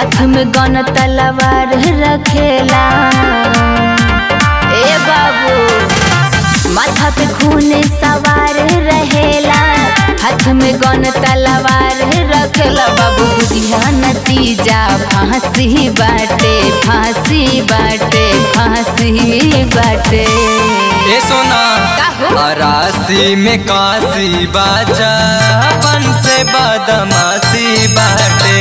हाथ में गन तलवार रखेला ए बाबू माथा पे खून सवार रहेला हाथ में गन तलवार रखेला बाबू बुझिया नतीजा फांसी बाटे फांसी बाटे फांसी बाटे ए सोना का हो? अरासी में काशी बाजा बन से बदमाशी बाटे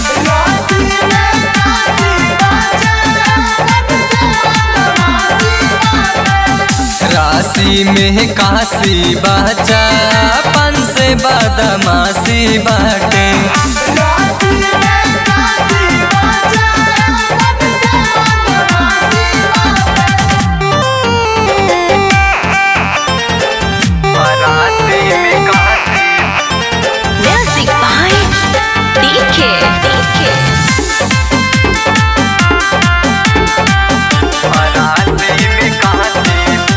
राशि में काशी बाजा बन से बदमाशी बाटे अरासी में काशी म्यूजिक बाय डीके डीके अरासी में काशी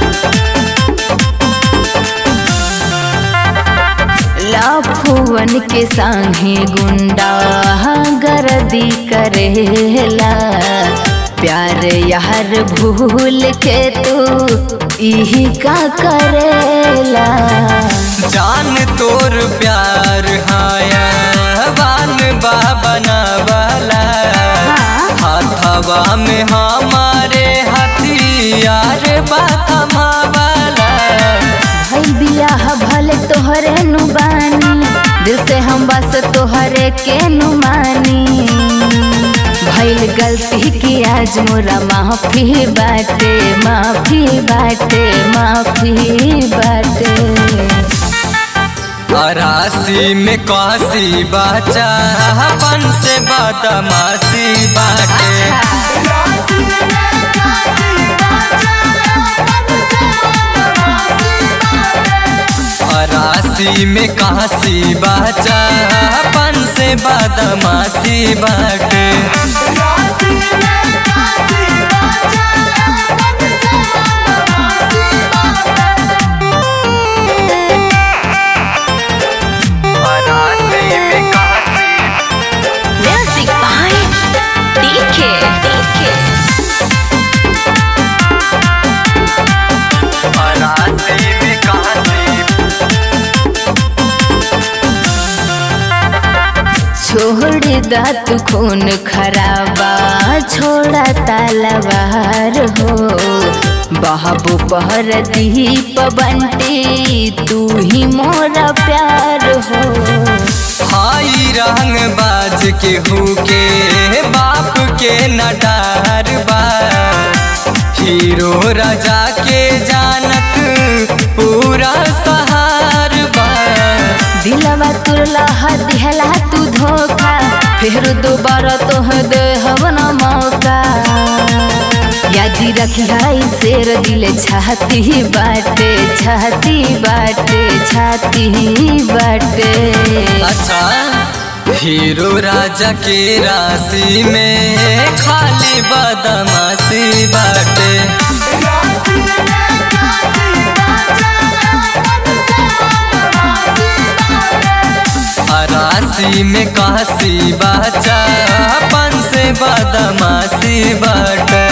लाफुवन के संगे गुंडा गर्दी करेला प्यार यार भूल के तू इही का करेला जान तोर प्यार हाया बान बाबना वाला हाथवा में हमारे हथियार बाथमा वाला भइल बियाह भले तोहरे नु बानी दिल से हम बस तोहरे के नु मानी भइल गलती की आज मोरा माफी बाटे माफी बाटे माफी बाटे अरासी में काशी बाचा बन से बदमाशी बाटे अरासी में काशी बाचा बन से बदमाशी बाटे अरासी में काशी म्यूजिक बाय डीके डीके अरासी में काशी छोड़ दा तू खून खराबा छोड़ा तलवार हो बाबू पहर दीप बंटी तू ही मोरा प्यार हो हाई रंग बाज के हुके बाप के नटार बा हीरो राजा के जानत पूरा सहार बा दिलवा तुरला दिहला तू धोखा फिर दोबारा तोह दे हवना मौका यादी रखियाई शेर दिल छाती बाटे छाती बाटे छाती बाटे अच्छा हीरो राजा के राशि में खाली बदमाशी बाटे राशि में काशी बाचा पन से बदमाशी बाटे